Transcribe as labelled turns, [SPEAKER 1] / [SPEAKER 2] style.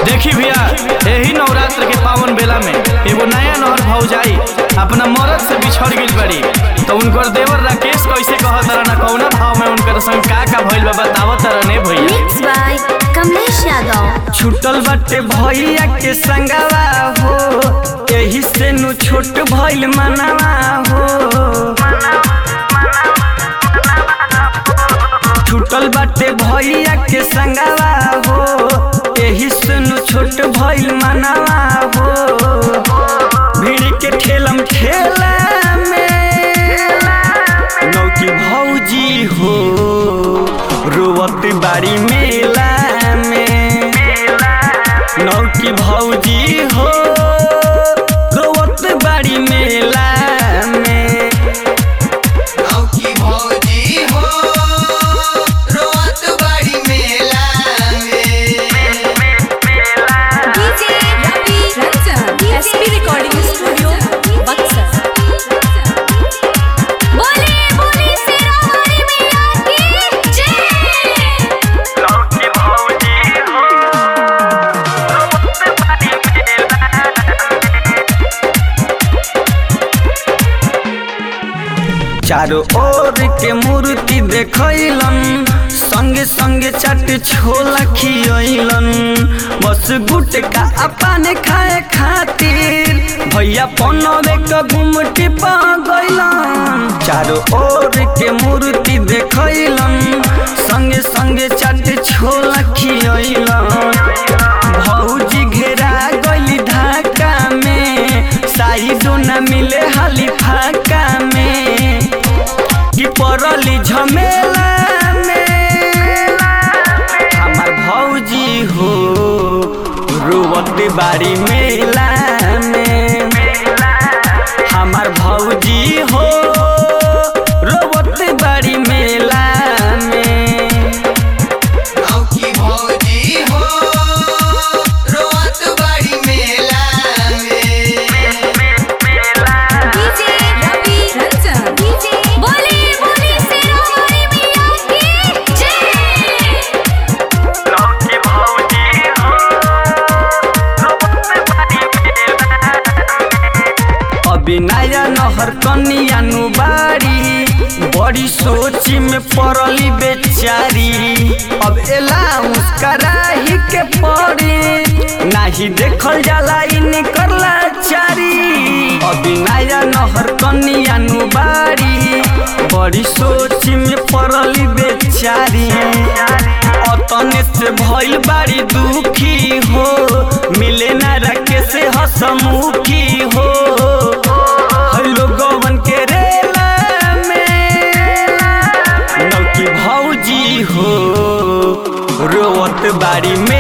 [SPEAKER 1] देखी भैया यही नवरात्र के पावन बेला में एगो नया नहर भौजाई अपना मरद से बिछड़ गई बड़ी तो उनकर देवर राकेश कैसे कहत रहा ना कौना भाव में उनकर संग का का भइल बा बतावत रहा ने भैया
[SPEAKER 2] Mixed by Kamlesh Yadav.
[SPEAKER 3] छूटल बाटे भैया के संगवा हो यही से नु छोट भइल मनवा हो छूटल बाटे भैया के संगवा हो यही से नु छोट भइल मनवा हो भीड़ के ठेलम ठेला में नौकी भौजी हो रोवत बाड़ी मेला में नौकी भौजी हो रोवत बाड़ी मेला में
[SPEAKER 4] नौकी भौजी हो रोत बड़ी मेला में
[SPEAKER 5] DJ Ravi Ranjan, SP Recording Studio, Buxar. बोले बोले शेरावाली मैया की जय
[SPEAKER 3] नौकी भौजी हो रोवत बाड़ी मेला चारों ओर के मूर्ति देखैलन संगे संगे चाट छोला खियैलन बस गुटका अपन खाए खातिर भैया पनवे क गुमटी पा गइलन चारों ओर के मूर्ति देखैलन संगे संगे चाट छोला खियैलन भौजी घेरा गइली ढाका में साइडो न मिले हाली फाका में कि पड़ली झमेला में हमार भौजी हो रोवत बाड़ी मेला में हमार भौजी हो रोवत बाड़ी मेला में
[SPEAKER 4] नौकी भौजी हो रोत बड़ी मेला में
[SPEAKER 5] DJ Ravi Ranjan, DJ बोले बोले शेरावाली मैया की जय
[SPEAKER 3] नौकी भौजी हो रोवत बाड़ी मेला अभी नया नहर कनियानु बाड़ी बड़ी सोची में पड़ली बेचारी अब एला मुस्कराही के पड़ी नाही देखल जाला इनकर लाचारी अभी नया नहर कनियानु बाड़ी बड़ी सोची में पड़ली बेचारी अतने से भइल बाड़ी दुखी हो मिले ना रखे से हसमुखी हो हेलो गवन के रेला में नौकी भौजी हो रोवत बाड़ी में